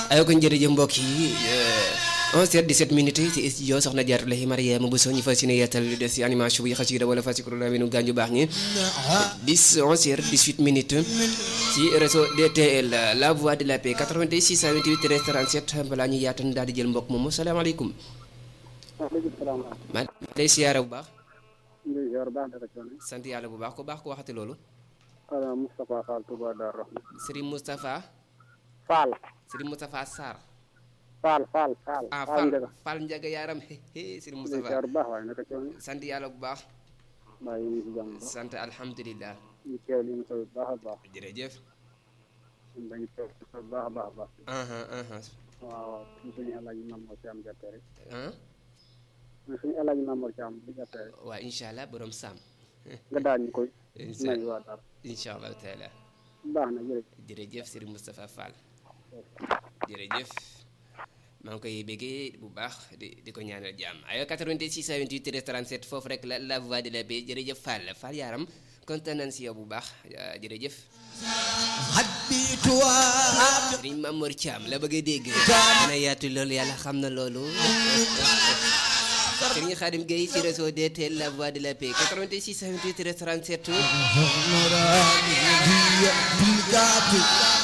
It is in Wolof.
ay ko jërëjëf mbokk yi 11h17 minutes ci studio soxna Jaaratu Lahi Mariama Bousso ñu fas yéene yeetal li des ci animation bi xasida wala fas yéene nu gaañu baax ñi 10 11h18 minutes ci réseau DTL la voix de la paix 88 628 13 37 balaa ñu yaatal daal di jël mbokk moomu salaamaaleykum. waaleykum salaam. maa lay siyaare bu baax. Ndeye Dior baax na rek. sant yàlla bu baax ko baax ko waxati loolu. ala Moustapha Fall Touba Darou Rahman. Serigne Moustapha. Fall. Serigne Moustapha Sarr. Fall Fall Fall. ah Fall Fall Ndiaga. Fall Ndiaga yaaram Serigne Ndeye Moustapha. Dior baax waaye naka coono. sant yàlla bu baax. maa ngi si jàmm ba. sant alhamdulilah. ñu teew li mu taw baax a baax. jërëjëf. ñun dañuy teew bu baax a baax a baax. aha aha waaw waaw ñu suñu El Hadj Mamour Thiam gerte rek. ah ñu suñu El Hadj Mamour Thiam bu gerte rek. waa incha allah borom Sam. nga daal ñu koy. incha may waa Darou. incha allah taala baax na jërëjëf. jërëjëf Serigne Moustapha Fall. jërëjëf maa ngi koy béggee bu baax di di ko ñaanal jàmm ayo 88 628 37 foofu rek la la voix de la paix jërëjëf Fall Fall yaaram kontaan nañ si yow bu baax ah, jërëjëf Serigne Mamour Thiam la bëgg a dégg dina yaatu loolu yàlla xam na loolu Serigne Khadim Gueye ci réseau DTL la voix de la paix 88 628 37